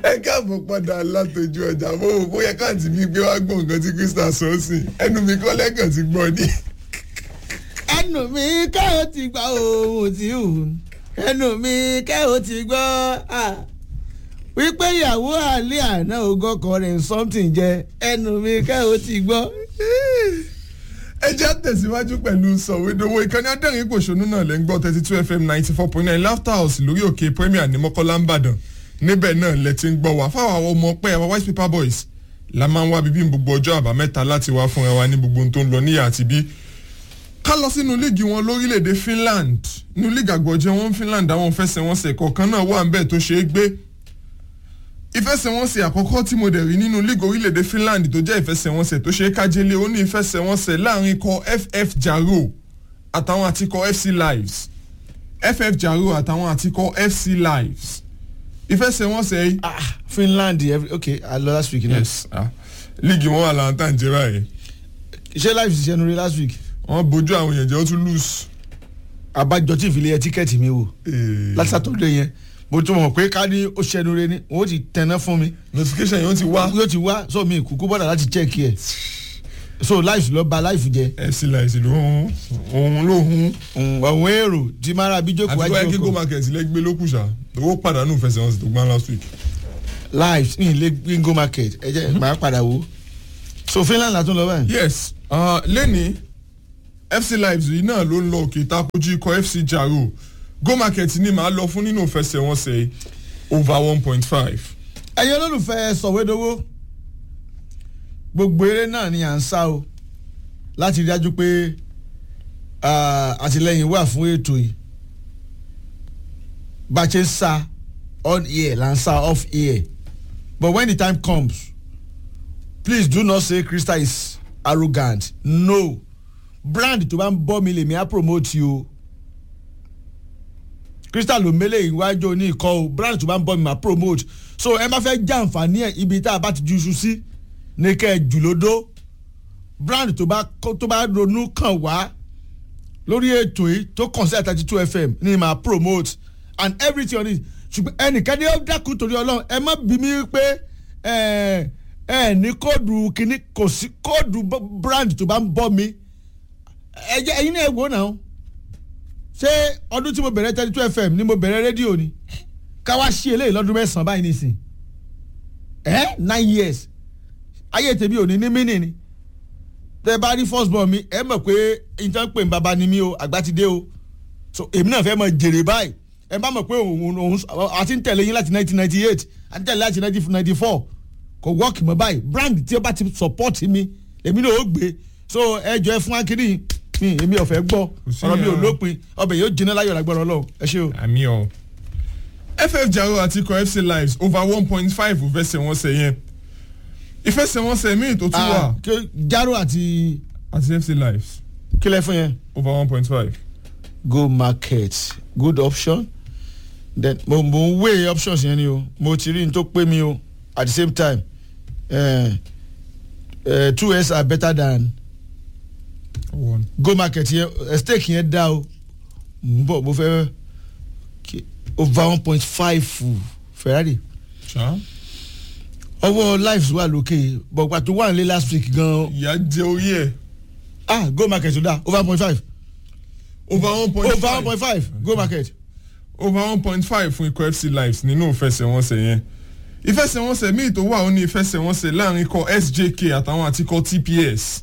ẹ káàbọ̀ padà látọjú ọjà mo wò bóyá káàntì mi gbé wá gbọ́ nǹkan tí krista sọ ọ́ sí ẹnu mi kọ́ lẹ́kàn ti gbọ́ ni. ẹnu mi kẹ́ ò ti gbọ́ ohun tí ò ẹnu mi kẹ́ ò ti gbọ́ ah. wípé ìyàwó àlẹ́ àná ogọ́kọ rẹ̀ something jẹ ẹnu mi kẹ́ ò ti gbọ́. ẹ jẹ́ àtẹ̀síwájú pẹ̀lú sọ̀wédowó ìkànnì adẹ́rìn pòṣónú náà lẹ́ ń gbọ́ thirty two fm ninety four point nine laughter house lórí òkè premier ní mọ́kànlá ńbàdàn níbẹ̀ náà lẹ ti ń gbọ́ wá fáwọn àwọn ọmọ pẹ́ àwọn white paper boys la máa ń wá bíbí gbogbo ọjọ́ àbámẹ́ta láti wá fúnra wa ní gbogbo ohun tó ń lọ níyà àti bí ká lọ sínú líìgì wọn lórílẹ̀‐èdè finland nínú líìgì àgbọ̀jẹ̀ wọn finland àwọn fẹsẹ̀wọnsẹ̀ kọ̀ọ̀kan náà wà ń bẹ̀ tó ṣeé gbé ìfẹsẹ̀wọnsẹ̀ àkọ́kọ́ tí mo dẹ̀ rí nínú líìgì orílẹ̀‐èdè finland tó jẹ́ ìfẹsẹ̀wọnsẹ̀ tó ṣeé kájẹ́lé ó ní ìfẹsẹ̀wọnsẹ̀ láàrin ikọ̀ ff jaro àtàwọn àtikọ̀ fc lives ff jaro àtàwọn àtikọ̀ fc lives ìfẹsẹ̀wọnsẹ̀ yìí. ah finland every okay i lọ last week náà. yes ah líìgì wọn wà láǹtà ń jẹ́ báyìí ṣé life ṣiṣẹ́ nu rí last week. wọ́n bójú àwọn èèyàn jẹ́ ó tún lose. abájọ tí ìfìlẹ̀ tíkẹ́ẹ̀tì mi wò Eh, láti sátọ́dẹ̀ yẹn mo tún mọ̀ pé ká ní ó ṣẹnu re ni wọ́n ti tẹná fún mi notification yẹn ó ti wá. yóò ti wá so mi kúkú bọ́dà láti check ẹ̀ so life lọ ba life jẹ fc lives ló ń òun ló ń ọ̀hún èrò tí mara bíjókòó àti bóyá kí go wájú market lẹ́gbẹ́ ló kù ṣá owó pàdánù fẹsẹ̀wọnsẹ̀ tó gbá last week. life ní ilé bingo market ẹ jẹ́ màá padà wò so finland látún lọ báyìí. yes uh, lẹ́ni fc lives yìí náà ló ń lọ òkè takojú ikọ̀ fc jaro go market ni màá lọ fún nínú fẹsẹ̀wọnsẹ̀ yìí over one point five. ẹ̀yin olólùfẹ́ sọ̀wédowó gbogbo eré náà ni à ń sá o láti rí dájú pé ah, àtìlẹyìn wà fún ètò yìí bá a ṣe ń sá on air là ń sá off air but when the time comes please do not say krista is arrogant no brand tó bá ń bọ́ mi lèmi á promote you o crystal ló mélé ìwájú ní ìkọ́ o brand tó bá ń bọ́ mi máa promote so ẹ má fẹ́ já àǹfààní ẹ̀ ibi tá a bá ti ju iṣu sí ní kẹ́ ẹ jùlódó brand tó bá kó- tó bá ronú kàn wá lórí ètò yìí tó kàn sí àtàtì two fm ní máa promote and everything on it ṣùgbọ́n ẹnìkan ní ó dákun torí ọlọ́run ẹ má bí mi pé ẹ ẹ ní kóòdù kínní kò sí kóòdù b- brand tó bá ń bọ́ mi ẹ jẹ́ ẹ̀yin náà ẹ wò náà ṣé ọdún tí mo bẹ̀rẹ̀ thirty two fm ni mo bẹ̀rẹ̀ rédíò ni káwá sí eléyìí lọ́dún mẹ́sàn-án báyìí nìsín ẹ nine years ayé tèmi ò ní ní mínì ni tẹ bá rí first born mi ẹ mọ̀ pé ìtàn pè ń bàbá ni mí o àgbà ti dé o so èmi náà fẹ́ mọ jèrè báyìí ẹ bá mọ̀ pé òun òun àti ń tẹ̀lé yín láti nineteen ninety eight àti ń tẹ̀lé láti nineteen ninety four kò wọ́ọ̀kì mọ́ báyìí brand tí ó bá ti support mi èmi náà ó gbé so ẹ jọ ẹ fún akínní mi èmi ò fẹ́ gbọ́ sí ọ̀rọ̀ mi ò yẹn o. lópin ọbẹ̀ yóò jiná láyọ̀ lágbára ọlọ́run ẹ ṣé o. àmì ọ. ff jaro àti ikọ̀ fc lives over one point five fẹsẹ̀wọnsẹ̀ yẹn ìfẹsẹ̀wọnsẹ̀ míì tó tún wà Ah, kí- jaro àti àti fc lives kílẹ̀ fún yẹn. over one point five. go market good option then mo mo ń weigh options yẹn ni o mo ti rí n tó pé mi o at the same time uh, uh, two s are better than one. go market yẹn uh, stake yẹn dá o n bọ̀ mo fẹ́ ki- over one point five ferrari ṣá ọwọ́ lives wà lókè bọ̀gbà tó wà nílé last week gan ìyá jẹ orí ẹ̀ ah go market tó dá over one point five over one point over five one point five go market. over one point five fún ikọ̀ fc lives nínú ìfẹsẹ̀wọnsẹ̀ yẹn ìfẹsẹ̀wọnsẹ̀ míì tó wà ó ní ìfẹsẹ̀wọnsẹ̀ láàrin ikọ̀ sjk àtàwọn àti ikọ̀ tps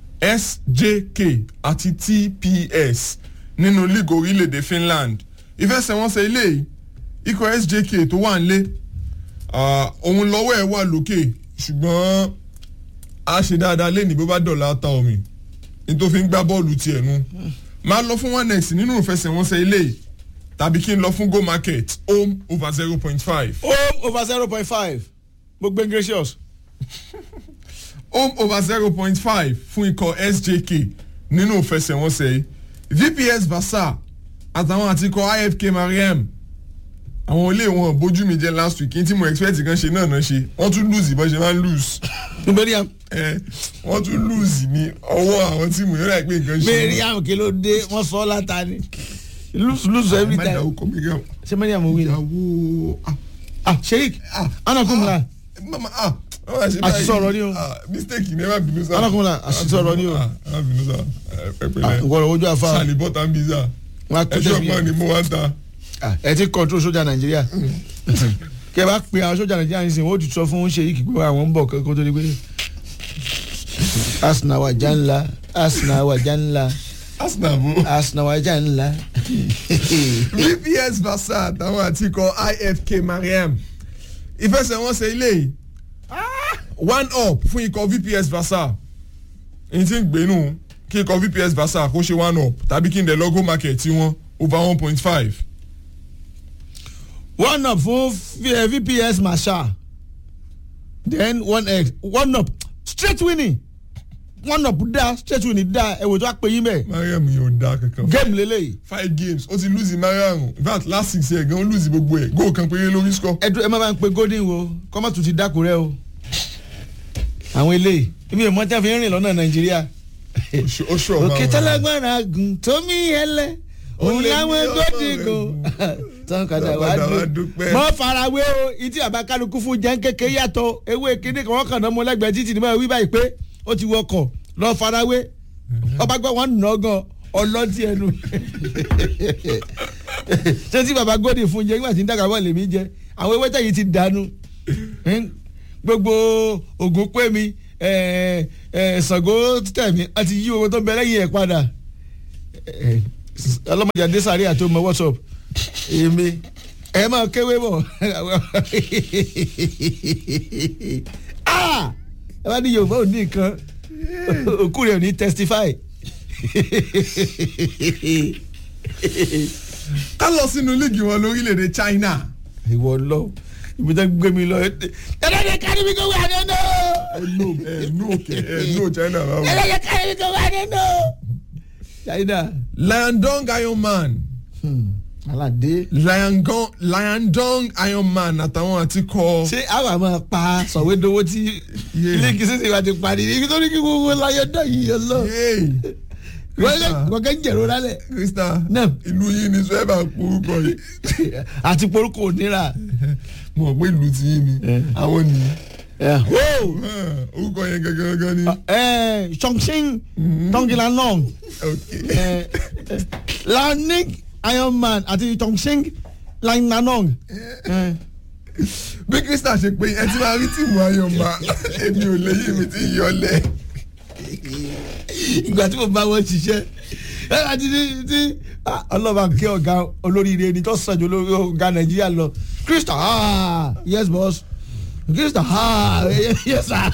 sjk àti tps nínú league orílẹ̀-èdè finland ìfẹsẹ̀wọnsẹ̀ eléyìí ikọ̀ sjk tó wà nílé ah, òun lọ́wọ́ ẹ̀ wà lókè ṣùgbọ́n a ṣe dáadáa lẹ́ni bó bá dọ̀la ta omi nítorí fi ń gbá bọ́ọ̀lù tiẹ̀ nu máa lọ fún one next nínú ìfẹsẹ̀wọnsẹ̀ eléyìí tàbí kí n lọ fún go market home over zero point five home over zero point five mo gbé gracious. home over zero point five fún ikọ̀ sjk nínú ìfẹsẹ̀wọnsẹ̀ yìí vps vasa àtàwọn àti ikọ̀ ifk mariam àwọn ilé wọn bójú mi jẹ last week kí n tí mo expect kan ṣe náà náà ṣe wọ́n tún lose ìbọn ṣe máa ń lose mariam ẹ wọ́n tún lose ní ọwọ́ àwọn tí mo yọrọ àìpé nǹkan ṣe. mariam kí ló dé wọn sọ ọ́ láta ni lose lose every Má dá time orúkọ Mariam. ṣé mariam wí ni. ìyàwó ah, ah sheik anakunla mama ah wọ́n máa ṣe Àṣìṣe ọ̀rọ̀ ni o. Ah, mistake ni ẹ má bínú sá. Alákùnrin, àṣìṣe ọ̀rọ̀ ni o. Ah, ẹ má bínú sá ẹ pẹ̀lẹ́ ìwọ̀rọ̀ ojú afa sani bọ́tà ń bí sá wọn á kó ẹjọ́ tẹ̀sí pọ̀ ni mo wá ń ta. ẹ ti control sójà nàìjíríà kí ẹ bá pe àwọn sójà nàìjíríà ní sìn wọ́n ó ti sọ fún sheik pé àwọn ń bọ̀ kó tó di pé asina wa janla asina wa janla arsenal bó. asina wa janla. vps versa àtàwọn àtikọ ifk mariam ìfẹsẹ̀wọnsẹ̀ ilé yìí one up fún ikọ̀ vps versa n ti ń gbénu kí ikọ̀ vps versa kó ṣe one up tàbí kí n dẹ̀ lọ́gọ́ market tí wọ́n over one point five. one up fún V- vps marshal then one x one up straight winning one up da straight winning da ẹ̀wò tó a pè yín bẹ́ẹ̀ mariam yóò da kankan. game lélẹ́yìí five games ó ti lose mariam in fact last six years gan ó lose gbogbo ẹ̀ goal kan péré lórí score. ẹ dúró ẹ má bá ń pe golden wo kọ́mọ̀tù ti dákú rẹ o àwọn eléyìí ibi ìmọ̀ tí a fi ń rìn lọ́nà nàìjíríà ó ṣọ̀ òkè tálágbára gùn tómi ẹlẹ òun lè láwọn ní gòdì ọ̀rọ̀ gùn tán kàdà Tán wá padà wá dùn dúpẹ́. mọ́ farawé o ìtì àbákálukú fún jẹ́ kékeré yàtọ̀ ewé kíní kan wọ́n kàn náà mọ́ lẹ́gbẹ̀ẹ́ títì ní báyìí wí báyìí pé ó ti wọkọ̀ lọ farawé ọba gbọ́ wọn nà ọ́ gan ọlọ́tí ẹnu ṣé tí baba gòdì fún jẹ nígbà tí ń dàgbà bọ́ lèmi jẹ àwọn ewé tẹ̀yìn ti dànù gbogbo ògùn pé mi ẹ ẹ Ṣàngó tẹ̀mí àti yí owó tó ń bẹ lẹ́yìn ẹ̀ padà ẹ, ọlọ́mọdé adésáré àti ọmọ whatsapp èmi ẹ máa kéwé bọ̀ Ah! ẹ bá ní yorùbá ò ní nǹkan òkú rẹ̀ ò ní testify ká lọ sínú líìgì wọn lórílẹ̀‐èdè china. ìwọ lọ ibi tó gbé mi lọ ẹlẹ́dẹ̀ kárí mi kò wà nínú ẹnu ẹnu òkè ẹnu china báwo. ẹlẹ́dẹ̀ kárí mi kò wà nínú. China. liandong iron man aládé. liandong liandong iron man àtàwọn àti kọ. ṣé àwọn àmọ́ pa sọ̀wédowó tí ilé kìí ṣe wá ti parí ibi tó ní kí gbogbo láyé dọ̀ yìí yọ lọ. wọ́n kẹ́ ń jẹ̀rọ lálẹ́. krista Náà. ìlú yìí ni sọ́ẹ́bà porúkọ yìí. àti porúkọ òníra. mo mọ̀ pé ìlú ti yín ni àwọn nìyí. Wow! orúkọ yẹn gangan gangan ni. Eh, Chongqing Tongjilanong Okay. Laoning Ironman àti Chongqing Langnanong. bí krista ṣe pé ẹ ti máa rí tìmù ayọ̀mà èmi ò léyìn mi ti yọlẹ̀. ìgbà tí mo bá wọn ṣiṣẹ́ ẹ àti ní tí ah, ọlọ́ba kí ọ̀gá olóríire ni tó sàn ju olórí ọ̀gá nàìjíríà lọ krista ah yes boss krista ah yes sir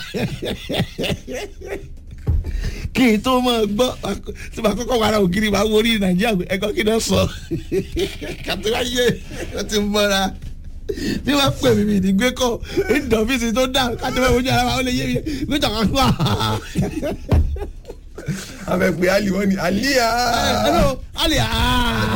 kí n tó mọ̀ gbọ́ tí màá kọ́kọ́ wàrà ògiri màá wo orí nàìjíríà pé ẹ̀kọ́ kí n sọ kàtí wá yé wọ́n ti mọ́ra bí wọ́n pè mí mi ní gbé kọ́ ìdọ̀fíìsì tó dà kájọ́ bẹ́ẹ̀ wojú ara wa ó lè yé mi gbé tọ̀kan wá àbẹ̀ pé ali wọ́n ni aliya. hello ali aa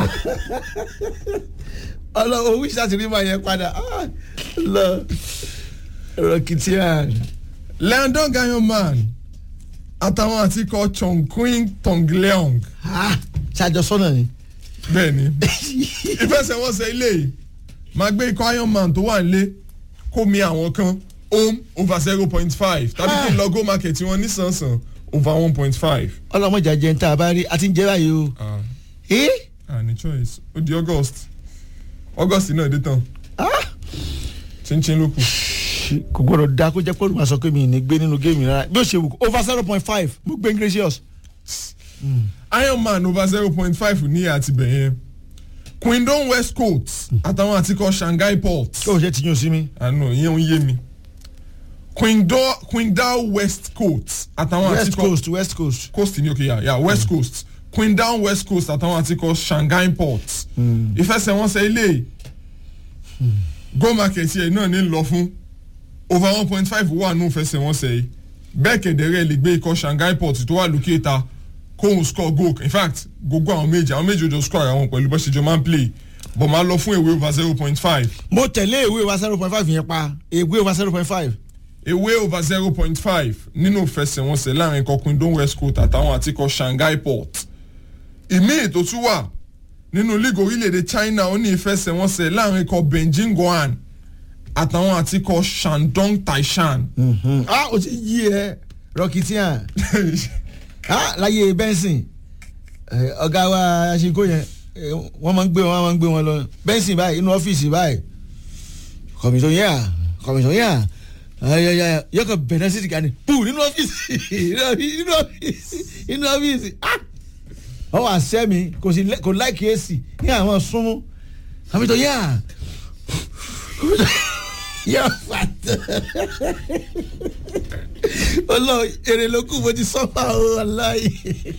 ọlọ owó ìṣàtìrí máa yẹn padà Ah, lọ rọkìtìyàn. liandong iron man àtàwọn àti kọ chongqing tongleong. ṣàjọsọ́nà ni. bẹ́ẹ̀ ni ìfẹsẹ̀wọnsẹ̀ ilé yìí máa gbé ikọ̀ iron man tó wà nílé kó mi àwọn kan home over zero point five tàbí kí n lọ go market wọn nísànsàn over one point five. ọlọmọjà jẹ ń tá a bá rí a ti ń jẹ báyìí o. ẹ ah ní choice ó di august august náà dé tán Ah! chinchin ló kù. kò gbọdọ̀ da kó jẹ́ pé olùmọ̀ sọ pé mi ì ní gbé nínú géèmì rárá bí ó ṣe wù kó over zero point five mo gbé gracious. iron man over zero point five ní àti bẹ̀yẹn quindon west coast àtàwọn àtikọ̀ shanghai port. kí o ṣe ti yún sí mi. àná ìyẹn ń yé mi quindon quindao west coast àtàwọn west àtikọ̀ coast west coast. coast ní òkè yà yà west coast quindao west coast àtàwọn àtikọ̀ shanghai port. ìfẹsẹ̀wọnsẹ̀ ilé go market yẹn náà ní lọ fún over one point five wà nù ìfẹsẹ̀wọnsẹ̀ yìí bẹ́ẹ̀ kẹ̀dẹ̀rẹ́ lè gbé ikọ̀ shanghai port tó wà lókè ta kóhun score goal in fact gbogbo àwọn méjì àwọn méjì ojú score àwọn pẹ̀lú bó ṣe jọ máa ń play but máa lọ fún èwe over zero point five mo tẹ̀lé ìwé wa zero point five yẹn pa ìwé wa zero point five. ewé over zero point five nínú ìfẹsẹ̀wọnsẹ̀ láàrin ikọ̀ quindon west coast àtàwọn àti ikọ̀ shanghai port ìmíì tó tún wà nínú league orílẹ̀-èdè china ó ní ìfẹsẹ̀wọnsẹ̀ láàrin ikọ̀ beijing guan àtàwọn àti ikọ̀ shandong taishan. ah o ti yí ẹ rọkìtìyàn ah láyé benson eh, ọ̀gá wa aṣínkó yẹn eh, wọ́n máa ń gbé wọn wọ́n máa ń gbé wọn lọ benson báyìí inú ọ́fíìsì báyìí kọ̀mìtàn yà kọ̀mìtàn yà ayẹyẹ yọkọ bẹ̀rẹ̀ sí ìkànnì pù nínú ọ́fíìsì nínú ọ́fíìsì nínú ọ́fíìsì ah ọ wà sẹ́mi kò sí kò láìkí èsì ní àwọn súnmú kọ̀mìtàn yà yà fàtà ọlọ èrè ló kù mo ti sọ́fà o aláì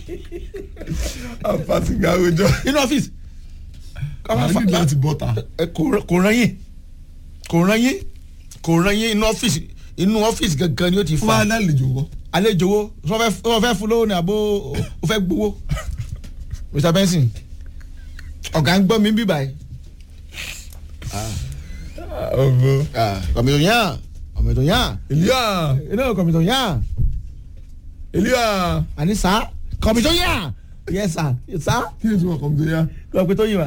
apàtìgà àwùjọ. nínú ọ́fíìsì àwọn ní láti bọ́ta. ẹ kò rán- kò rán yín kò rán yín kò rán yín inú ọ́fíìsì inú ọ́fíìsì gangan ni ó ti wọ́n fa á lálejò wọ́. àlejò wo wọ́n fẹ́ fún lówó ni àbó o fẹ́ gbowó mr benson ọ̀gá ń gbọ́ mi bí báyìí ọ̀bọ. kọ̀mìtò yàn kọ̀mìtò yàn elia inú kọ̀mìtò yàn elia àní sá kọ̀mìtò yàn yẹ sá sá kí ni tí wọ́n kọ́ mi tó yá. kọ̀mìtò yìí wá.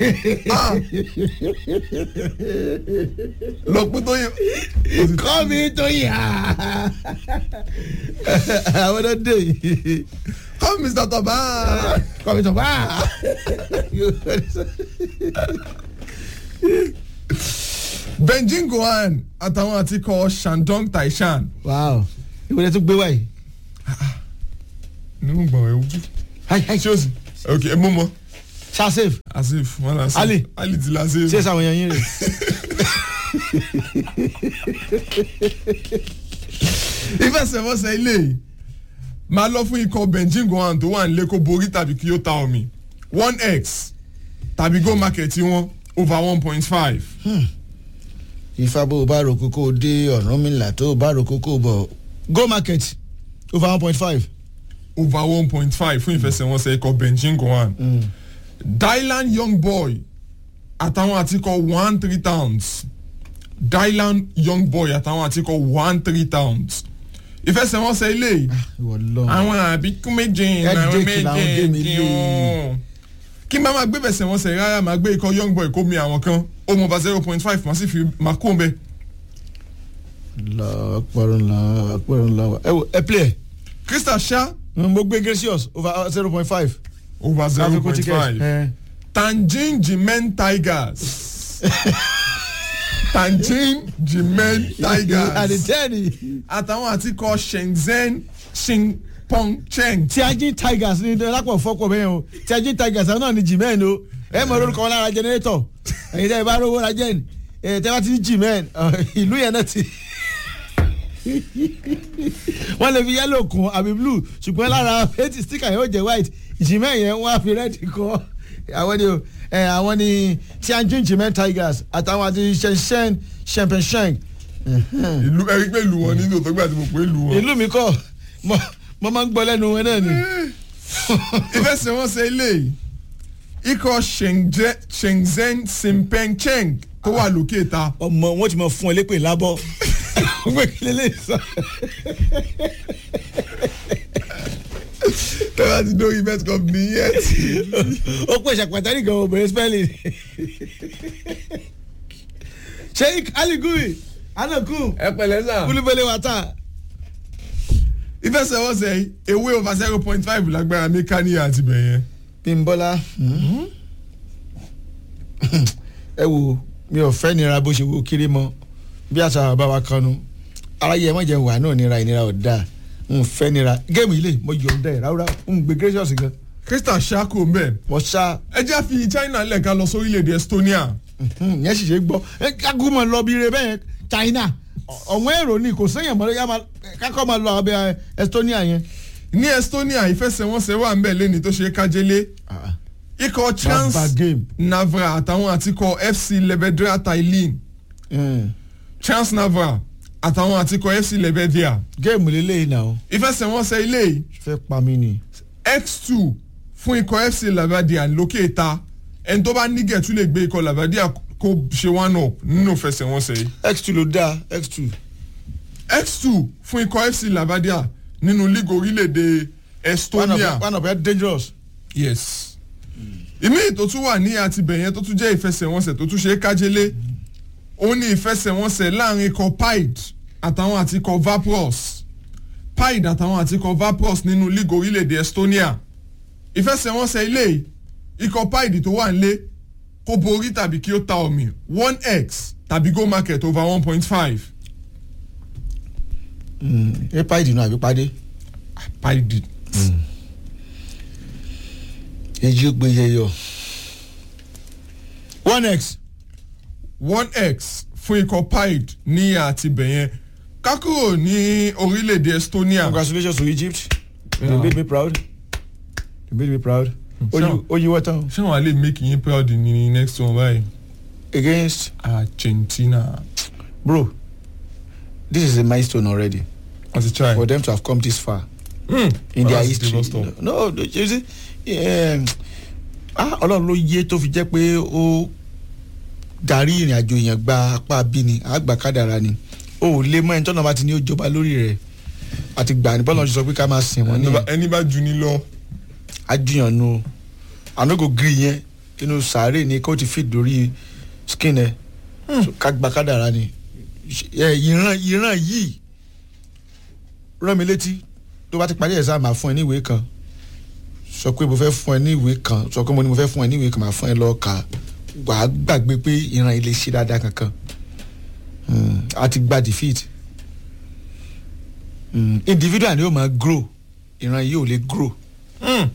lọ pé tó yẹ. kọ̀mìtò yàn àwọn ọdọ dé yìí. come mr toba. kọ̀mìtò wá. benjin gohan àtàwọn àti ikọ̀ shandong taishan. wow ìwé tún gbé wáyé. nínú gbọ̀n ẹ̀ wú. Hi, hi. ṣé o sì. ok ẹ mú mọ. ṣá safe asif wọn la Ali. ali ti la safe. ṣé sáwọn èèyàn yín rè. ìfẹsẹ̀wọnsẹ̀ ilé yìí máa lọ fún ikọ̀ benjin gohan tó wà nílé kó borí tàbí kí ó ta omi one x tàbí go market wọn over one point five. ifá bó o bá ro kókó dé ọ̀ràn mi là tó o bá ro kókó bọ̀ go market over one point five. over one point five fún ìfẹsẹ̀wọnsẹ̀ ikọ̀ benjin gohan. dylan young boy àtàwọn àtikọ̀ one three towns dylan young boy àtàwọn àtikọ̀ one three towns ìfẹsẹ̀wọnsẹ̀ ilé yìí ìwọ lọ. àwọn àbíkú méje làwọn Headache làwọn méje gémi lé. wọn. kí n bá máa gbé fẹsẹ̀wọnsẹ̀ rárá máa gbé ikọ̀ young boy kó mi àwọn kan ó mọ̀ bá zero point five máa sì fi máa kó ń bẹ. lọ ọpọlọ ńlá ọpọlọ ńlá ẹ wo ẹ play crystal sha ẹ mo gbé gracious over zero point five. over zero point five. Tangerine Jimen Tigers. Tangerine Jimen Tigers. àdìtẹ́ẹ̀nì Àtàwọn àtikọ̀ Shenzhen Xinpeng Cheng. tiajin tigers ní lápò fọ́pọ̀ bẹ́ẹ̀ o tiajin tigers àwọn náà ní jimẹ́ẹ̀n o ẹ mọ̀ lórúkọ wọn lára jẹnẹrétọ̀ ẹ̀yin tẹ́ ẹ bá rówó ra jẹ́ẹ̀n ẹ̀ tẹ́ bá ti ní jimẹ́ẹ̀n ìlú yẹn náà ti wọ́n lè fi yẹ́lò kún àbí blue ṣùgbọ́n lára eighty sticker yẹn ó jẹ́ white jimẹ́ẹ̀n yẹn wọ́n á fi red kọ́ àwọn ni o ẹ àwọn ni tianjin jimẹ́ẹ̀n tigers àtàwọn àti shenzhen shempenshen Ìlú ẹ̀rí pé ìlú wọn nínú tó gbà tí mo pè é ìlú wọn. ìlú mi kọ́ mo mo máa ń gbọ́ lẹ́nu wọn náà ni. Ìfẹsẹ̀wọnsẹ̀ ilé yìí. Ikọ̀ Shenzhen Shenzhen Xinpeng Cheng tó wà lókè ta. ọmọ wọn ti mọ fún ẹ lépè lábọ gbé kílẹ̀ lè sọ. Tẹ́lá ti dórí bet company yẹn. ó pèsè pàtàkì gan obìnrin spelling. sheik aligui anaku Ẹ pẹ̀lẹ́ sà. kulubele wata. Ìfẹsẹ̀wọnsẹ̀ yìí ewé over zero point five lágbára mẹ́kánìyà àti bẹ̀yẹn. bímbọ́lá ẹ wo mi ò fẹ́ nira bó ṣe wo kiri mọ́ bí àṣà bàbá wa kanu aráyé ẹ mọ̀ jẹun wà náà nira ìnira ò dáa n fẹ́ nira géèmù ilé mo yọ̀ ọ́ dẹ̀ ráúráú n gbé gracious gan Crystal Shako mbẹ́. mo ṣá ẹ jẹ́ àfi China lẹ́ka lọ sórílẹ̀-èdè Estonia. yẹn sì ṣe gbọ́ ẹ kákó máa lọ bí ire bẹ́ẹ̀ China ọ̀wọ́n èrò ni kò séèyàn mọ́ yá máa kákó máa lọ abẹ́ Estonia yẹn. ní Estonia ìfẹsẹ̀wọnsẹ̀ wà ń bẹ̀ lẹ́ni tó ṣe kájélé ikọ̀ Trans Baba game. Navra àtàwọn àtikọ̀ FC Levedra Tallinn Trans Navra àtàwọn àtikọ̀ FC Levedra géèmù lélẹ́yìn náà ìfẹsẹ̀wọnsẹ̀ ilé yìí fẹ́ pa mí ni. X2 fún ikọ̀ FC Levedra lókè ta ẹni tó bá nígẹ̀ tún lè gbé ikọ̀ Levedra kó ṣe one up nínú ìfẹsẹ̀wọnsẹ̀ yìí x2 ló dáa x2. X2 fún ikọ̀ FC Levedra nínú líìgì orílẹ̀-èdè one Estonia. of one of them dangerous. yes ìmí tó tún wà ní àtibẹ̀ yẹn tó tún jẹ́ ìfẹsẹ̀wọnsẹ̀ tó tún ṣe é kájélé ó ní ìfẹsẹ̀wọnsẹ̀ láàrin ikọ̀ Pied àtàwọn àti ikọ̀ Vapros Pied àtàwọn àti ikọ̀ Vapros nínú league orílẹ̀-èdè Estonia ìfẹsẹ̀wọnsẹ̀ ilé yìí, ikọ̀ Pied tó wà nílé kó borí tàbí kí ó ta omi one x tàbí go market over one point five ẹ pa ìdìnnú àbí padé Pied èyí ó gbé yẹyọ one x one x fún ikọ̀ Pied ní àti bẹ̀yẹn kákúrò ní orílẹ̀-èdè Estonia congratulations to Egypt Yeah. you made me proud you made me proud Sure. ó yí wọ́tán ṣé wọn lè make yín proud ní next one báyìí against Argentina bro this is a milestone already as a child. for them to have come this far Mm. in their That's history devastation. no no you see um, ah ọlọ́run ló yé tó fi jẹ́ pé ó darí ìrìn àjò èèyàn gba apá bí ni àgbà kádàrá ni o ò lè mọ ẹni tọ́nà bá ti ní ó jọba lórí rẹ̀ àti gbà ní bọ́lá ṣe sọ pé ká máa sìn wọ́n ní Ẹni bá- ẹni bá ju ni lọ ajúyànnu ànágò gírí yẹn inú sàárè ni kó ti fit lórí skin ẹ So, ká gba kádàrá ni Ẹ, ìran ìran yìí rán mi létí tó bá ti parí exam máa fún ẹ ní ìwé kan sọ pé mo fẹ́ fún ẹ ní ìwé kan sọ pé mo ní mo fẹ́ fún ẹ ní ìwé kan máa fún ẹ lọ kà á wàá gbàgbé pé ìran yìí lè ṣe dáadáa kankan Hmm, a ti gba defeat Hmm, individual ni yóò máa grow ìran yìí ò lè grow. Mm.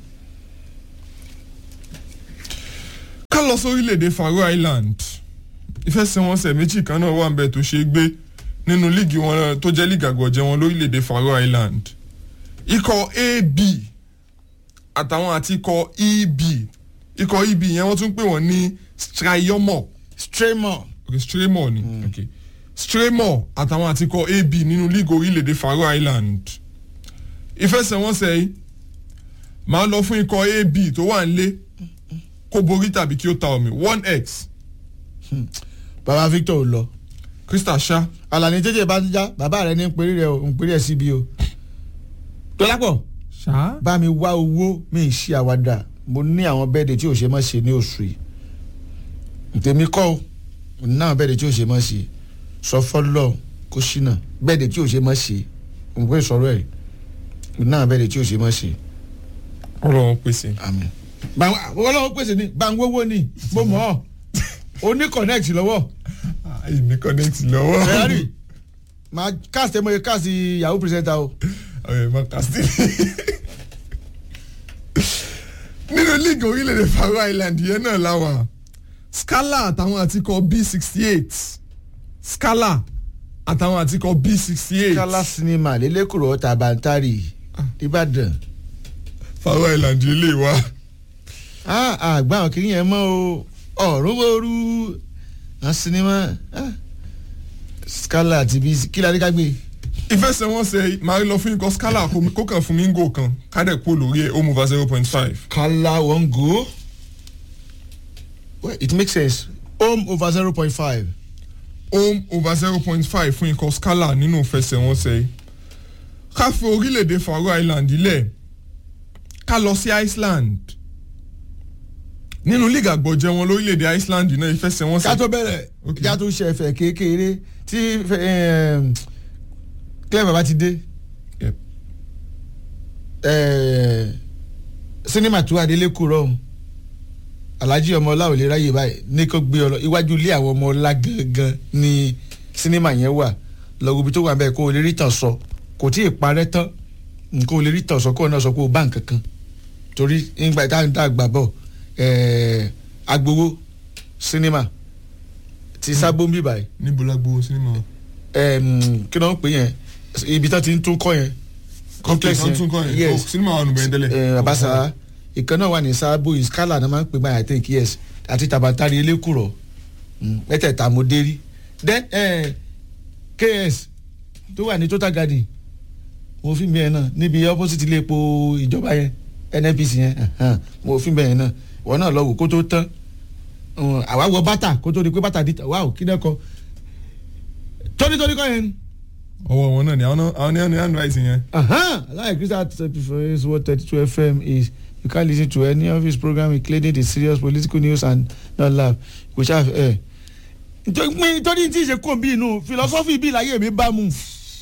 ká lọ sórílẹ̀-èdè Faroe Island ìfẹsẹ̀wọnsẹ̀ méjì kan náà wà ń bẹ tó ṣe é gbé nínú líìgì wọn náà tó jẹ́ líìgì àgọ̀jẹ̀ wọn lórílẹ̀-èdè Faroe Island ikọ̀ AB àtàwọn àti ikọ̀ EB ikọ̀ EB yẹn wọ́n tún pè wọ́n ní Strayomor Straymo ok Straymo ni ok Straymo àtàwọn àti ikọ̀ AB nínú líìgì orílẹ̀-èdè Faroe Island ìfẹsẹ̀wọnsẹ̀ yìí máa lọ fún ikọ̀ AB tó wà nílé kó borí tàbí kí ó ta omi one x baba Victor ò lọ Crystal ṣá Àlàní jẹjẹ bá ti já bàbá rẹ ní péré rẹ ò ń péré ẹ síbi o Dọ́lápọ̀ ṣá bá mi wá owó mi ì ṣe àwàdà mo ní àwọn bẹ́ẹ̀dẹ̀ tí ò ṣe mọ́ ṣe ní oṣù yìí ntẹ̀mí kọ́ o mo ní àwọn bẹ́ẹ̀dẹ̀ tí ò ṣe mọ́ ṣe sọ fọ́lọ́ kó ṣínà bẹ́ẹ̀dẹ̀ tí ò ṣe mọ́ ṣe mo pè sọ̀rọ̀ ẹ̀ mo ní àwọn bẹ́ẹ̀dẹ̀ tí ò ṣe mọ́ ṣe ọlọ́run pèsè àmín. ọlọ́run pèsè ní gbàngbówó ni mo mọ̀ ọ́ o ní connect lọ́wọ́ èmi connect lọ́wọ́ ferrari máa cast ẹ mọ̀ ẹ cast yahoo presenter o. ọ̀rẹ́ má kásítì nínú líìgì orílẹ̀-èdè Faroe Island yẹn náà láwà Scala àtàwọn àtikọ̀ B sixty eight Scala àtàwọn àtikọ̀ B sixty eight kala sinima lélẹ́kùrọ̀ tàbántárì ìbàdàn. Faroe Island yìí lè wá àgbà àwọn kìnìún yẹn mọ́ o ọ̀run bóoru àwọn sinima ah, skala àti bí kí la ní ká gbé. ìfẹsẹ̀wọnsẹ̀ máa lọ fún ikọ̀ Scala kó- kó kàn fún mi ń gò kan kádẹ̀ kó lórí ẹ̀ ó mú va zero point five kala wọn go well it makes sense home over zero point five. home over zero point five fún ikọ̀ Scala nínú ìfẹsẹ̀wọnsẹ̀ yìí ká fi orílẹ̀-èdè Faroe Island lẹ̀ ká lọ sí Iceland nínú league àgbọ̀jẹ̀ wọn lórílẹ̀-èdè Iceland náà ká ìfẹsẹ̀wọnsẹ̀ tó bẹ̀rẹ̀ Okay. ká tó ṣe ẹ̀fẹ̀ kékeré tí ehm, clever bá ti dé Yep. eh, sinima tó adélé kúrọ̀ ọ̀hún alhaji ọmọọlá ò lè ráyè báyìí ní kó gbé ọ lọ iwájú ilé àwọn ọmọọlá gangan ni sinima yẹn wà lọ́gùn ibi tó wà bẹ́ẹ̀ kó o lè rí tàn sọ kò tí ì parẹ́ tán kó o lè rí tàn sọ kó o náà sọ pé o bá nǹkan kan torí nígbà tá à ń gbà bọ̀ eh, agbowó sinima ti sábó ń bì báyìí níbo la gbowó sinimá Em, kí ló ń pè yẹn ibi tán ti ń tún kọ́ yẹn complex kan tún kọ́ yẹn yes Oh, sinimá wà nù bẹ́ẹ̀ tẹ́lẹ̀ Eh, abasa ìkan náà wà ní sábò iskala náà máa ń pè báyìí i think yes àti tabatari elékùrọ̀ Mm, mẹ́tẹ̀ẹ̀ta mo dé rí then eh, ks tó wà ní total garden mo fi bẹ́ẹ̀ náà níbi opposite ilé epo ìjọba yẹn nnpc yẹn ẹ̀hán, mo fi bẹ́ẹ̀ náà wọ́n náà lọ wò kó tó tán Mm, àwa wọ bàtà kó tó di pé bàtà dìtà wáò kí náà kọ tónítóní kọ́ yẹn ni. ọwọ́ wọn náà ni àwọn náà- àwọn ní àwọn ní handwriting yẹn Uh-huh. Like Crystal Preference what 32 FM is. You can't listen to any of his program including the serious political news and not laugh. Which have eh. nítorí pé- nítorí tí ìṣe kò bí inú philosophy bí láyé mi bá mu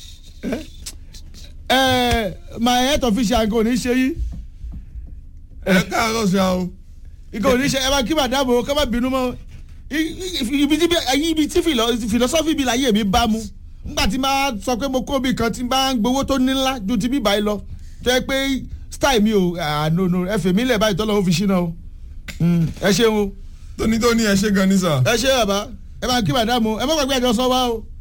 ẹ my health official nǹkan ò ní ṣe yí ẹ káàárọ̀ ṣá o nǹkan ò ní ṣe ẹ bá kí màdàmú o ká má bínú mọ́ I- i- ibi tí bí- ibi tí philo- philosophy bí láyé mi bá mu nígbà tí máa sọ pé mo kó bí kan tí máa ń gbowó tó ní ńlá ju ti bí báyìí lọ tó yẹ pé style mi ò ànono ẹ fèmí lẹ̀ báyìí tọ́lọ́ ó fi ṣínà o Mm, ẹ ṣeun o tónítóní ẹ ṣe gan ní sà. ẹ ṣe bàbá ẹ máa kí màdàmú ẹ má gbàgbé àjọ sọ wá o.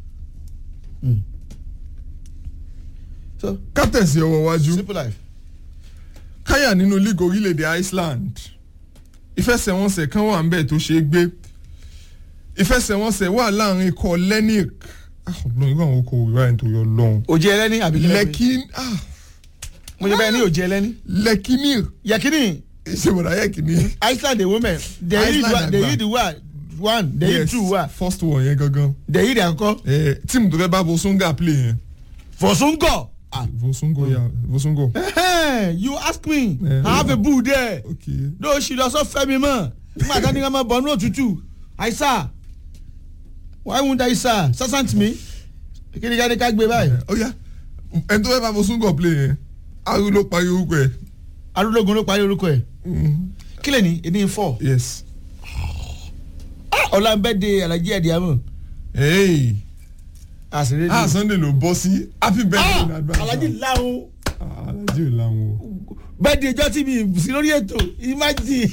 so ká tẹ̀sí ọwọ́ wájú simple life. káyà nínú league orílẹ̀-èdè Iceland ìfẹsẹ̀wọnsẹ̀ kan wà ńbẹ̀ tó ṣe é gbé ìfẹsẹ̀wọnsẹ̀ wà láàrin ikọ̀ Lenic ọlọ́run irú àwọn okòwò ìwà ẹni tó yọ lọ́hùn òjì ẹlẹ́ni àbí kílẹ̀ pé? lẹ́kìn mo ṣe bẹ́ẹ̀ ní òjì ẹlẹ́ni. lẹ́kìnìr yẹkini ìṣèwọ̀dà yẹ́kìnì. Iceland the women they lead Iceland wa- they àgbà. lead wa one they lead two wa first one yẹn gangan they lead àkọ́kọ́ Eh, tíìmù tó fẹ́ bá Vosunga play yẹn fọ̀sùngọ̀. Vosungo ya Vosungo. you ask me Eh, I have a bull there okay no ṣì lọ sọ fẹ́ mi mọ̀ nígbà tó ní ká máa bọ̀ ní òtútù àìsà why won't àìsà sásàǹtì mi kí ni ká ní ká gbé báyìí ó yá ẹni tó fẹ́ bá Vosungo play yẹn aru ló parí orúkọ ẹ̀. arúgbógun ló parí orúkọ ẹ̀ Mhm. kí lè ní èdè four yes. ọ̀la ń bẹ́ de alájí ẹ̀dí àmọ́ Hey. àṣírí ah Sunday ló bọ́ sí happy birthday in advance. alájí láhùn. Ah, alájí ò láwọn o. bẹ́ẹ̀ di ẹjọ́ tí mi sí lórí ètò imagine.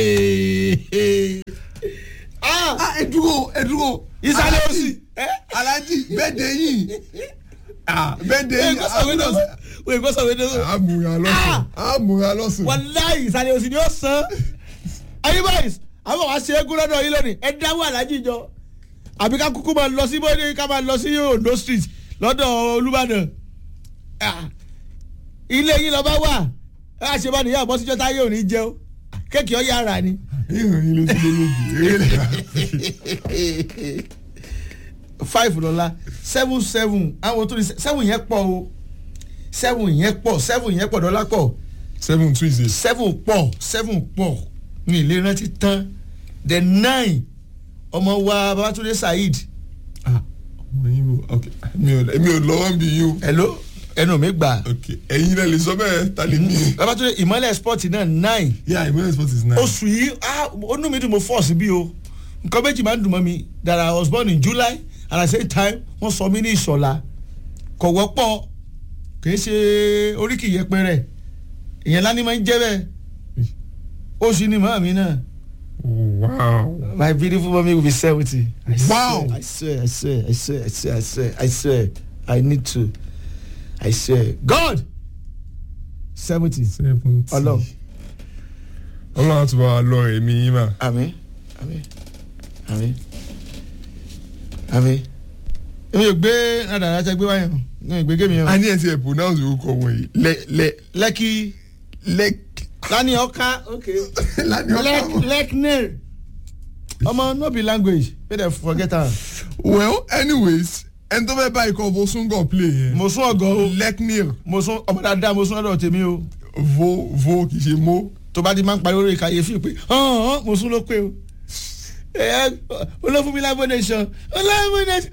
ah ah ẹ dúró ẹ dúró. ìsàlẹ̀ òsì. alájí birthday yìí. ah birthday wọ́n yìí. kọ́ sọ̀wé náà wọ́n kọ́ sọ̀wé náà àmúra lọ́sùn àmúra lọ́sùn. wàláyé ìsàlẹ̀ òsì ni ó san. ayé báyìí àwọn wa ṣe égún lọ́dọ̀ yìí lónìí ẹ dáwọ́ alájí jọ àbí ká kúkú máa lọ sí bóde ká máa lọ sí Ondo street lọ́dọ̀ Olúbàdàn Ah, ilé yín lọ bá wà ẹ á ṣe bá nìyá àbọ̀síjọ́ táyé ò ní jẹun kéèkì ọ̀ yára ni. ìrìn ló ti lé lójú eré lè ra. five lọ́la seven seven àwọn tó ní seven yẹn pọ̀ o seven yẹn pọ̀ seven yẹn pọ̀ dọ́là pọ̀ seven two is seven pọ̀ seven pọ̀ ní ilé rántí tán the nine ọmọ wa Babatunde Saheed ah ọmọ yín o ok mi ò mi ò lọ́wọ́ bí yín o hello ẹnu mi gbà ok ẹ̀yin náà lè sọ bẹ́ẹ̀ ta lè mí. Babatunde ìmọ̀lẹ̀ sport náà nine yeah ìmọ̀lẹ̀ sport is nice. oṣù yìí ah onú mi dùn mo fọ́ sí bí o nǹkan méjì máa ń dùn mọ́ mi that I was born in July and at the same time wọ́n sọ mí ní ìṣọ̀lá kò wọ́pọ̀ kì í ṣe oríkì yẹpẹrẹ ìyẹn lání máa ń jẹ́ bẹ́ẹ̀ oṣù ni màá mi náà wow. my beautiful mommy will be seventy. Wow. I swear I swear I swear I swear I swear I swear I need to I swear God seventy. seventy. Ọlọ́run. ọlọ́run àti bàbá lọ ẹ̀mí yín mà. àmín àmín àmín àmín èmi ò gbé nàdàrà tẹ gbé wáyé o èmi ò gbé gémi o. a ní ẹ̀ ti ẹ̀ pronounce orúkọ wọ̀nyí lẹ lẹ lẹ́kì lẹ lani ọ̀ka ok lani lek ọkọ. lekner ọmọ no be language make dem forget am. well anyways ẹni tó fẹ́ bá ikọ̀ Vosungo play yẹn. mo sún ọgọ o leknil mo sún ọmọ dáadáa mo sún ọ̀dọ̀ tèmi o vo vo kì í ṣe mo. tó bá di máa ń parí orí kàyéfì pé hàn mo sún ló pé o. ẹ olófúnmi láìpẹ́ nation olófúnmi nation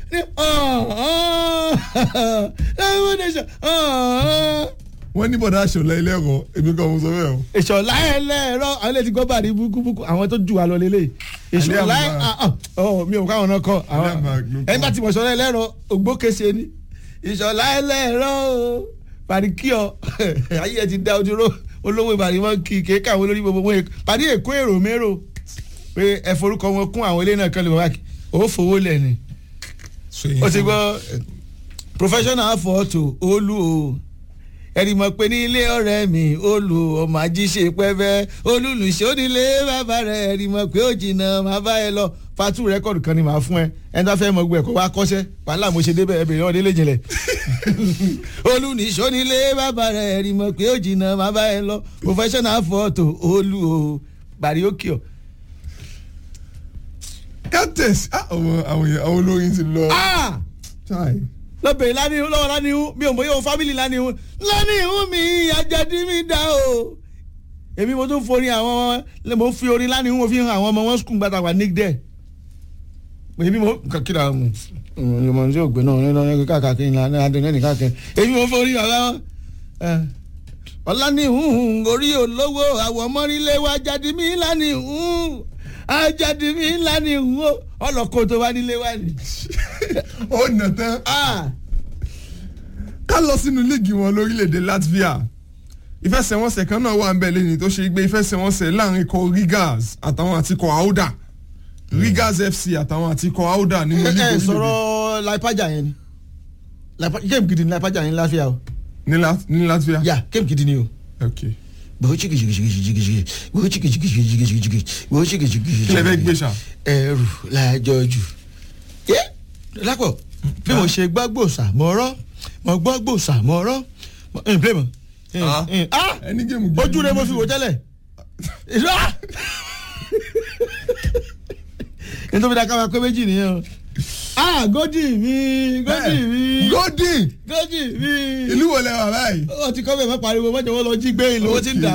láìpẹ́ nation wọ́n ní bọ̀dá aṣọ̀lá ilé ẹ̀kọ́ èmi kan mo sọ bẹ́ẹ̀ o. ìṣọ̀lá ẹlẹ́rọ àwọn ilé ti gbọ́ bàrí búkúbúkú àwọn tó jù wá lọ lélẹ̀ ìṣọ̀lá Alẹ́ àmà. ọ̀ mi ò káwọn náà kọ́ Alẹ́ àmà ló kọ́. ẹni bá ti mọ̀ ṣọ̀lá ẹlẹ́rọ ògbókèsè ni ìṣọ̀lá ẹlẹ́rọ pàríkíọ̀ ayé ẹ ti dá ojú ró olówó ìbàdí wọn kì í kéka àwọn olórí gbogbo wọn pàdé èkó èrò mérò pé ẹ forúkọ wọn kún àwọn ilé náà kan lè wọ́n wá kí ó fowó lẹ̀ ni ó ti gbọ́ professional photo olú o ẹni mọ̀ pé ní ilé ọ̀rẹ́ mi olú ọmọ ajíṣe pẹ́fẹ́ olùlùṣọ́ nílé bàbá rẹ̀ ẹni mọ̀ pé ó jìnnà máa bá ẹ lọ fatu rẹ́kọ̀dù kan ni màá fún ẹ ẹni tó fẹ́ mọ gbọ́ ẹ̀ kó wá kọ́ṣẹ́ wàhálà mo ṣe débẹ̀ ẹ bèrè wọn délé jinlẹ̀ olùlùṣọ́ nílé bàbá rẹ̀ ẹni mọ̀ pé ó jìnnà máa bá ẹ lọ professional photo olú o bàríókì ọ. captains àwọn àwọn yẹn àwọn olórin ti lọ. ah Chai. lọ́bẹ̀rẹ̀ lánìhún lọ́wọ́ lánìhún mi ò mọ̀ yóò fámìlì lánìhún lánìhún mi àjàdí mi dá o. èmi mo tún forin àwọn mo fi orin lánìhún mo fi hàn àwọn ọmọ wọn skul gbàtà wà nick dẹ èmi mo kàn kí ra mu ìmọ̀ tí ògbé náà ní ọ̀nà káàkiri ní adé ní káàkiri èmi mo forí bàbá wọn. ọ̀la ní hùhùn orí olówó àwọ̀ mọ́rílẹ̀ wa jáde mí ńlá ní hùhùn ajáde mí ńlá ní hùhùn ọlọ́kọ̀ tó wá nílé wa ni. ó nà tán ká lọ sínú líìgì wọn lórílẹ̀‐èdè Latvia ìfẹsẹ̀wọnsẹ̀ kan náà wà ń bẹ̀ lẹ́ni tó ṣe gbé ìfẹsẹ̀wọnsẹ̀ láàrin ikọ̀ Rigas àtàwọn àtikọ̀ Auda Rigas FC àtàwọn àtikọ̀ Auda nínú ẹ líìgì ẹ orílẹ̀‐èdè sọ̀rọ̀ laipaja yẹn ni Laipa- game gidi ni laipaja yẹn ní láfíà o ní Lat- ní Latvia. yà game gidi ni o. ok bó chigi chigi chigi chigi chigi bó chigi chigi chigi chigi chigi chigi bó chigi chigi chigi. kí lè fẹ́ gbé ṣá. ẹrù lájọ jù. yé lápò bí mo ṣe gbọ́ gbòòsà mọ́ ọ́rọ́ mo gbọ́ gbòòsà mọ́ ọ́rọ́ ẹ̀ play mọ́. Ah. ah ẹni géèmù gidi ojú rẹ mo fi wò tẹ́lẹ̀. ìṣọ́ nítorí dáká máa pé méjì nìyẹn o. ah gòdì mi gòdì mi Godin gòdì mi. ìlú wo lẹ wà báyìí. ó ti kọ́ bẹ́ẹ̀ má pariwo mọ́jọ́ wọn lọ jí gbé ìlú ó ti ń dà.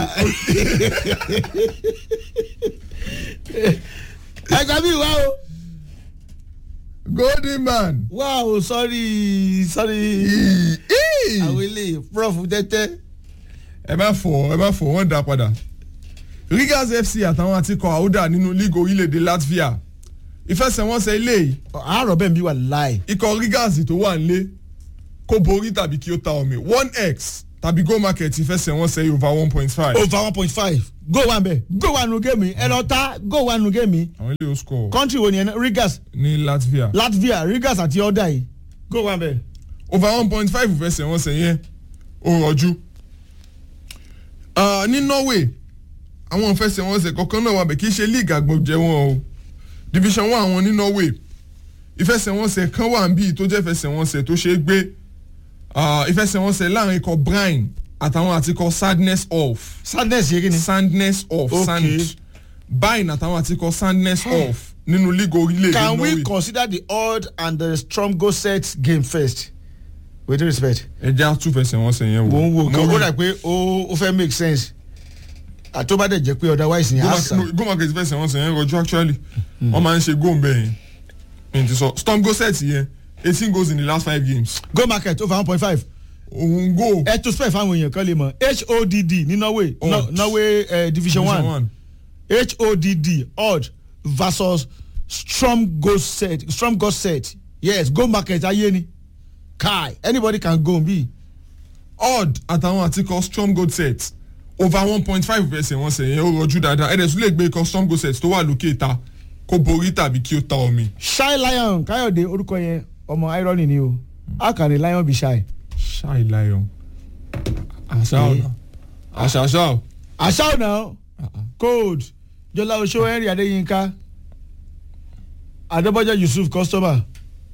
ẹgbẹ́ mi wá o Golden man. wá o sọ́rí sọ́rí Ì- ì. àwọn ilé prof tẹ́tẹ́. ẹ má fọ ẹ má fọ wọn dá padà. Rigas FC àtàwọn àtikọ̀ Auda nínú líìgì orílẹ̀-èdè Latvia ìfẹsẹ̀wọnsẹ̀ ilé yìí àárọ̀ bẹ́ẹ̀ mi wà láì. ikọ̀ Rigas tó wà nílé kó borí tàbí kí ó ta omi one x tàbí go market ìfẹsẹ̀wọnsẹ̀ yìí over one point five. over one point five go one bẹ́ẹ̀ go one nu gémi ẹ lọ ta go one nu gémi àwọn ilé yóò score country wo ni ẹ Rigas ní Latvia. Latvia Rigas àti ọ̀dà yìí go one bẹ́ẹ̀. over one point five ìfẹsẹ̀wọnsẹ̀ yẹn ó rọjú. Ah, ní Norway àwọn ìfẹsẹ̀wọnsẹ̀ kọ̀ọ̀kan náà wà bẹ̀ kì í ṣe league àgbọ̀jẹ̀ wọn o division one àwọn ní Norway ìfẹsẹ̀wọnsẹ̀ kan wà níbí tó jẹ́ ìfẹsẹ̀wọnsẹ̀ tó ṣe é gbé Ah, ìfẹsẹ̀wọnsẹ̀ láàrin ikọ̀ Brine àtàwọn àti ikọ̀ Sadness Off sadness yé kí ni. Sandness Off Okay. Sand Brine àtàwọn àti ikọ̀ Sandness Off nínú league orílẹ̀-èdè can Norway we consider the odd and the strong go set game first with due respect. ẹ jẹ́ àtúfẹsẹ̀wọnsẹ̀ yẹn wò. mo ń wo kan Mo ó rí- dà pé ó ó fẹ́ make sense àtọ́bàdẹ̀ jẹ́ pé otherwise ni àṣà go market fẹsẹ̀ wọn sẹ̀ yẹn rọjú actually wọ́n máa ń ṣe góò bẹ́ẹ̀ yẹn mi ti sọ storm go set yẹn eighteen goals in the last five games go market over one point five òun go ẹ tún spec fáwọn èèyàn kan lè mọ̀ hodd ní norway Odd. no, norway uh, division one hodd odd versus strong go set strong go set yes go market ayé ni kai anybody can go be odd àtàwọn àtikọ̀ storm go set over one point five fẹsẹ̀ wọn sẹ̀ yẹn ó rọjú dáadáa ẹ̀dẹ̀ tún lè gbé ikọ̀ storm go set tó wà lókè ta kó borí tàbí kí ó ta omi. shy lion káyọ̀dé orúkọ yẹn ọmọ irony ni o how can a lion be shy. ṣáì lion àṣà ọ̀nà àṣà àṣà ọ̀ àṣà ọ̀nà code jọlá oṣó henry adéyínká adébọ́jà yusuf customer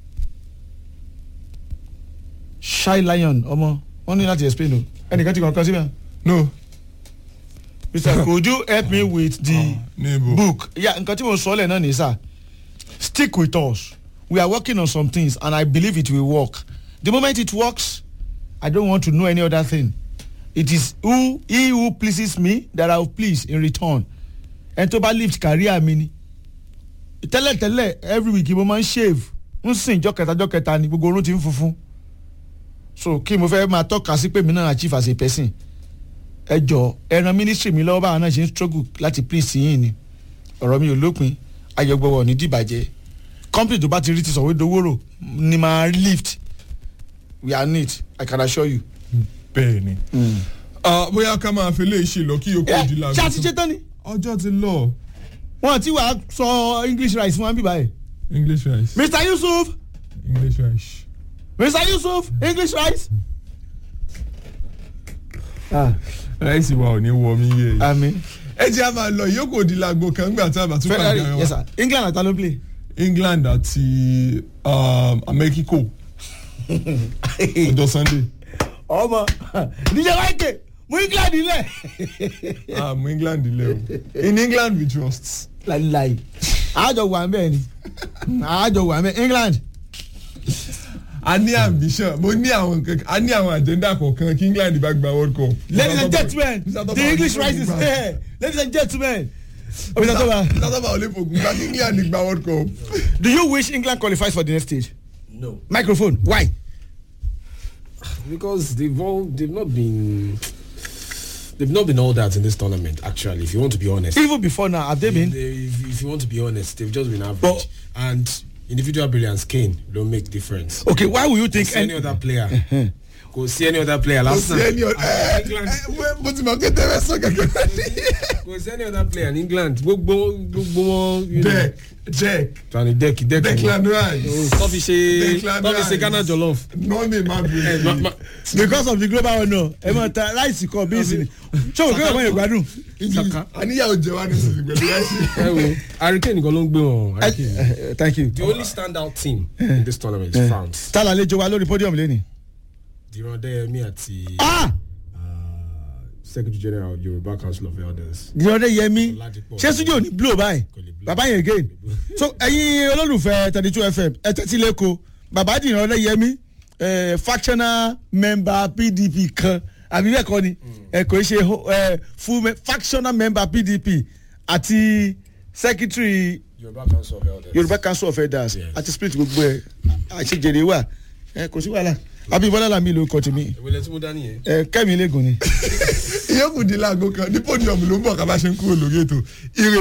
shy lion ọmọ wọn ní láti explain o ẹnìkan ti kàn kan síbẹ̀. no mr could you help me with the níbo book ya nǹkan tí mo sọ lẹ̀ náà ní sà stick with us we are working on some things and i believe it will work the moment it works i don't want to know any other thing it is who he who pleases me that i will please in return ẹni tó bá lift career mi ni tẹ́lẹ̀tẹ́lẹ̀ every week mo máa ń shave ń sìn jọ́ kẹta jọ́ kẹta ni gbogbo orun ti ń funfun so kí mo fẹ́ máa tọ́ka sí pé mi náà achieve as a person ẹ jọ ẹran ministry mi lọ́wọ́ báwọn náà ṣe ń struggle láti please yín ni ọ̀rọ̀ mi ò lópin ayọ̀gbọ̀wọ̀ ní dìbàjẹ́ company tó bá ti rí ti sọ̀wé dowóró ni máa lift we are neat i can assure you. bẹ́ẹ̀ ni Ah, bóyá ká máa fi lè ṣe lọ kí yòókù di ṣé a ti ṣe tán ni ọjọ́ ti lọ wọn ti wàá sọ english rice fún wa bíbá yìí. english rice mr yusuf english rice. mr yusuf english rice. ráìsì wa ò ní wọ mí yé yìí. àmì ẹ jẹ́ a máa lọ ìyókù òdi làgbo kan gbà tá a bá tún pàdé fẹ́rẹ́ ara yes wa. sir england àtàló play. england àti um, mexico ọjọ́ sunday. ọmọ dj wáìkè mú england nílẹ̀. ah mu england ilé o in england we trust. láìláì àjọ wà ń bẹ́ẹ̀ ni àjọ wà ń bẹ́ẹ̀ england. a ní ambition mo ní àwọn nǹkan a ní àwọn agenda kọ̀ọ̀kan kí england bá gba world cup. ladies and gentlemen Mr. Topper, the english Mr. rice is Topper. here ladies and gentlemen Obi Tatoba. tatoba ò lè fògùn gba england gba world cup. do you wish england qualifies for the next stage. No, microphone why. because they've all they've not been they've not been all that in this tournament. Actually, if you want to be honest, even before now have they been. They, if, if you want to be honest, they've just been average. But- and individual brilliance, Kane don't make difference. okay why will you think. See any other player? Go see any other player. kò Last sí ẹni ọ̀dọ́ ẹ England. ẹ mo ti mọ̀ pé tẹ́lẹ̀ sọ kẹ̀kẹ́. Go see any other player in England. Gbogbo gbogbo wọn. you know. deck deck Tani deck deck. declan rice Tọ́ fi ṣe Declan tọ́ fi ṣe Rice. Ghana jollof. nọ́ọ̀nì má Eh, ma- bèrè. ma- because of the global honour ẹ mọ ta láìsí kan bí ìsìn ṣé o kí ọmọ yẹn gbádùn. Saka. àníyàwó jẹ wá ní sísè pẹ̀lú láìsí. ẹ wo Hurricane nìkan ló ń gbé wọn. Hurricane. thank you. The only standout team in this tournament is France. ta la àlejò wa lórí podium lẹ́ni. Diran Deyemi àti ah uh, Secretary General of Yoruba Council of Elders. ìrọ̀lẹ́ yẹmi Oladipo. ṣé studio ní blow báyìí Kò lè blow. bàbá yẹn again so ẹ̀yin olólùfẹ́ thirty two fm ẹ tẹ́tí lẹ́kọ̀ọ́ bàbá di ìrọ̀lẹ́ yẹmi eh, factional member pdp kan àbí bẹ́ẹ̀ kọ́ ni ẹ kò ṣe ho- eh, full me- factional member pdp àti secretary Yoruba Council of Elders. yorùbá council of elders Yes. àti split gbogbo ẹ àṣejèrè wà ẹ kò sí wàhálà abíbọ́lá làmì ló kọ́ tèmi Ìwé tí mo dání yẹn. ẹ kẹ́mi lẹ́gùn ni. ìyókù di láago kan ní podium ló ń bọ̀ ká bá ṣe ń kúrò lórí ètò ire